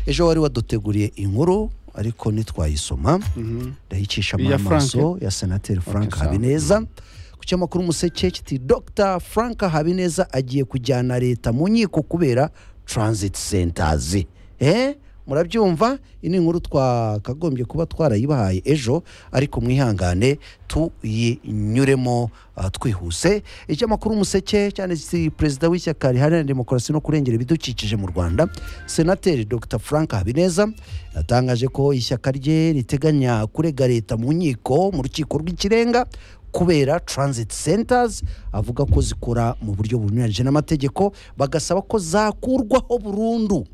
ejo wari waduteguriye inkuru ariko ntitwayisoma ndayicishamo Iya amaso ya senateri frank sawa. habineza ku kinyamakuru umuseke kiti dr frank habineza agiye kujyana leta mu nkiko kubera transit centers eh? murabyumva iyi ni inkuru twakagombye kuba twarayibahaye ejo ariko mwihangane tuyinyuremo ah, twihuse ikinyamakuru umuseke cyane si perezida w'ishyaka riharanira demokarasi no kurengera ibidukikije mu rwanda senateri dr frank habineza yatangaje ko ishyaka rye riteganya kurega leta mu nkiko mu rukiko rw'ikirenga kubera transit centers avuga ko zikora mu buryo bunyuranyije n'amategeko bagasaba ko zakurwaho burundu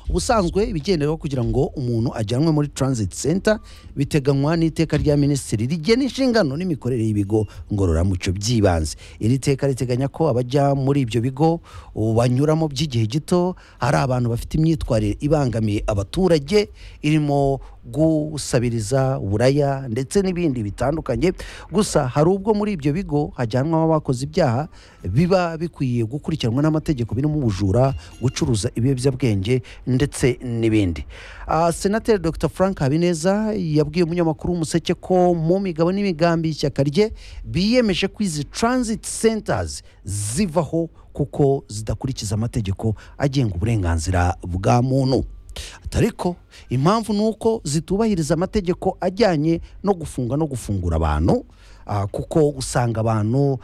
ubusanzwe ibigenderwaho kugira ngo umuntu ajyanwe muri transit center biteganywa n'iteka rya minisitiri rigena inshingano n'imikorere y'ibigo ngororamuco by'ibanze iri teka riteganya ko abajya muri ibyo bigo ubu banyuramo by'igihe gito hari abantu bafite imyitwarire ibangamiye abaturage irimo gusabiriza buraya ndetse n'ibindi bitandukanye gusa hari ubwo muri ibyo bigo hajyanwamo abakoze ibyaha biba bikwiye gukurikiranwa n'amategeko birimo ubujura gucuruza ibiyobyabwenge ndetse n'ibindi Ah, senateri dr frank habineza yabwiye umunyamakuru w'umuseke ko mu migabo n'imigambi y'ishyaka rye biyemeje ko izi transit centers zivaho kuko zidakurikiza amategeko agenga uburenganzira bwa muntu ariko impamvu ni uko zitubahiriza amategeko ajyanye no gufunga no gufungura abantu ah, kuko usanga abantu